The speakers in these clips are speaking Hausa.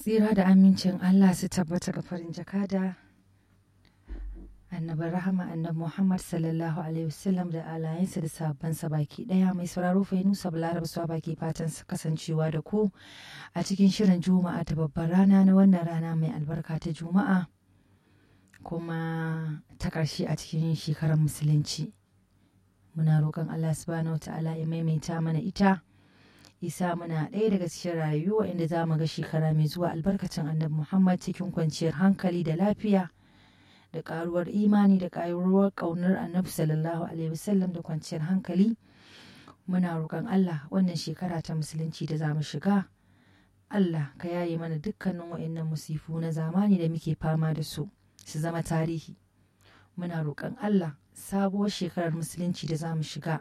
tsira da amincin Allah su tabbata ga farin jakada annabi rahama annabi Muhammad sallallahu alaihi wasallam da alayensa da sabbansa baki daya mai sauraro fa nusa balarab suwa baki fatan kasancewa da ku a cikin shirin juma'a ta babbar rana na wannan rana mai albarka ta juma'a kuma ta ƙarshe a cikin shekarar musulunci muna roƙon Allah subhanahu wa ta'ala ya maimaita mana ita isa muna ɗaya daga cikin rayuwa inda za mu ga shekara mai zuwa albarkacin annabi muhammad cikin kwanciyar hankali da lafiya da ƙaruwar imani da ƙaruwar ƙaunar annabi sallallahu alaihi wasallam da kwanciyar hankali muna roƙon allah wannan shekara ta musulunci da za mu shiga allah ka yaye mana dukkanin wa'annan musifu na zamani da muke fama da su su zama tarihi muna roƙon allah sabuwar shekarar musulunci da za mu shiga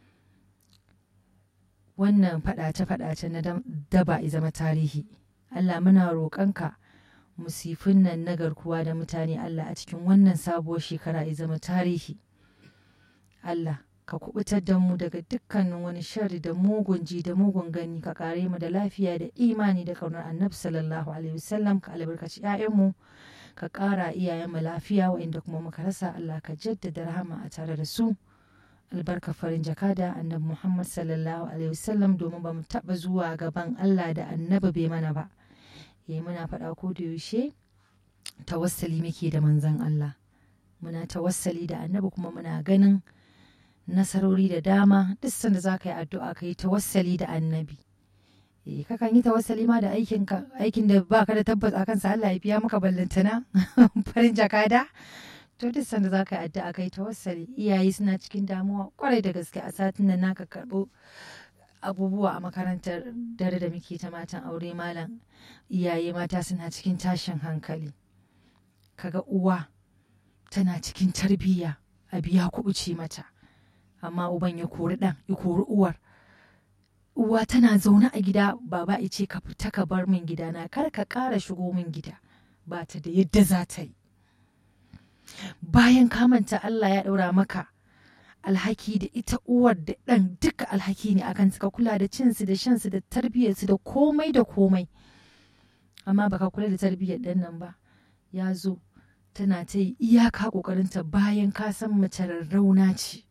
wannan faɗace-faɗace na daba i zama tarihi Allah muna roƙonka musifin nan na garkuwa da mutane Allah a cikin wannan sabuwar shekara i zama tarihi Allah ka kubutar da mu daga dukkanin wani shari da mugun ji da mugun gani ka kare mu da lafiya da imani da kaunar annabi sallallahu alaihi wasallam ka albarkaci 'ya'yanmu ka ƙara iyayenmu lafiya wa'inda kuma muka rasa Allah ka jaddada rahama a tare da su. albarka farin jakada annabi Muhammad sallallahu alaihi wasallam domin ba mu taɓa zuwa gaban Allah da annabi bai mana ba. Eh muna faɗa ko da yaushe tawassali muke da manzon Allah. Muna tawassali da annabi kuma muna ganin nasarori da dama duk sanda za ka yi addu'a ka yi tawassali da annabi. Eh kakan yi tawassali ma da aikin aikin da baka da tabbas akan sa Allah ya biya maka ballantana farin jakada. to duk sanda za ka yi addu'a kai tawassali iyaye suna cikin damuwa kwarai da gaske a satin nan naka karɓo abubuwa a makarantar dare da muke ta matan aure malam iyaye mata suna cikin tashin hankali kaga uwa tana cikin tarbiyya a biya kuɓuce mata amma uban ya kori ɗan ya kori uwar uwa tana zaune a gida baba ice ka fita ka bar min gidana kar ka ƙara shigo min gida ba ta da yadda za ta yi bayan kamanta Allah ya ɗaura maka alhaki da ita uwar da ɗan duka alhaki ne akan suka kula da cinsu da shansu da tarbiyyarsu da komai da komai amma baka kula da tarbiyyar ɗan nan ba ya zo tana ta yi iyaka ƙoƙarinta bayan ka san mace rarrauna ce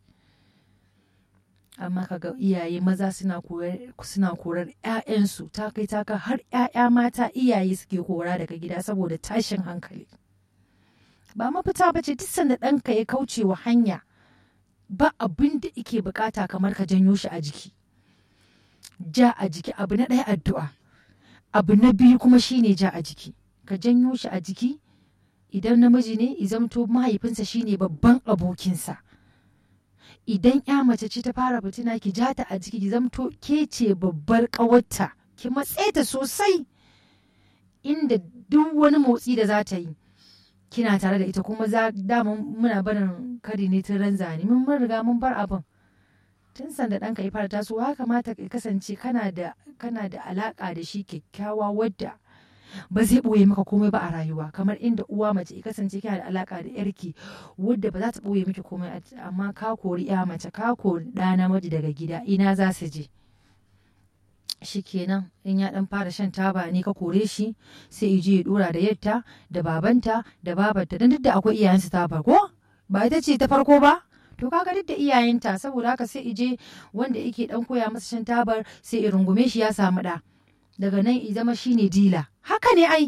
amma kaga iyaye maza suna korar 'ya'yansu ta kai taka har 'ya'ya mata iyaye suke kora daga gida saboda tashin hankali ba mafita ba ce duk sanda ɗanka ya kauce wa hanya ba abin da ike bukata kamar ka janyo shi a jiki ja a jiki abu na ɗaya addu'a abu na biyu kuma shine ja a jiki ka janyo shi a jiki idan namiji ne izamto mahaifinsa shine babban abokinsa idan ya mace ce ta fara fitina ki ja ta a jiki ki zamto ke ce babbar ƙawarta ki matse ta sosai inda duk wani motsi da za ta yi kina tare da ita kuma za damun muna barin kari ne tun ran zane mun mun riga mun bar abin tun sanda ɗanka ya fara tasowa kamata ka kasance kana da kana da alaka da shi kyakkyawa wadda ba zai ɓoye maka komai ba a rayuwa kamar inda uwa mace ya kasance kina da alaka da yarki wadda ba za ta ɓoye miki komai amma ka kori ya mace ka kori ɗa namiji daga gida ina za su je shikenan in ya dan fara shan taba ne ka kore shi sai ije ya dora da yatta da babanta da babarta dan duk da akwai iyayensu taba ko ba ita ce ta farko ba to kaga duk da iyayenta saboda haka sai ije wanda yake dan koya masa shan tabar sai ya rungume shi ya samu da daga nan i zama shine dila haka ne ai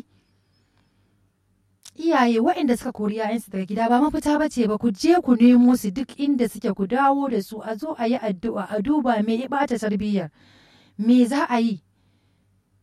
iyaye waɗanda suka kori yayansu daga gida ba mafita ba ce ba ku je ku nemo su duk inda suke ku dawo da su a zo a yi addu'a a duba me ya bata tarbiyyar me za a yi